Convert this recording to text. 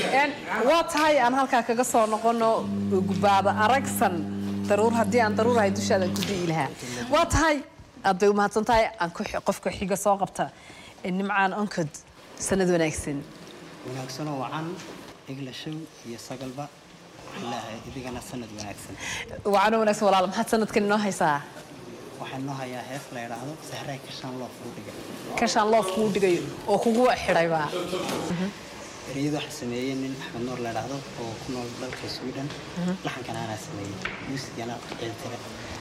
Een, waa tahay aan halkaa kaga soo noqono gubaada aragsan daruur haddii aan daruurahay dushaada ku di'i lahaa waa tahay aad bay umahadsan tahay aan ku xi- qofka xiga soo qabta Ee, nimcaan onkod sanad wanaagsan wanaagsanoo wacan iglashow iyo sagalba waxaan leeyahay idigana sanad wanaagsan wacano wanaagsan walaal maxaad sanadkan inoo haysaa waxaan noo hayaa hees la idhaahdo sahray kashaan loo fuu dhigay kashaan loof kuu dhigayo oo kugu xidhaybaa ereyada waxaa sameeyey nin axmed nuur la idhaahdo oo ku nool dalka sweden laxankana anaa sameeyey muusigana ciiltire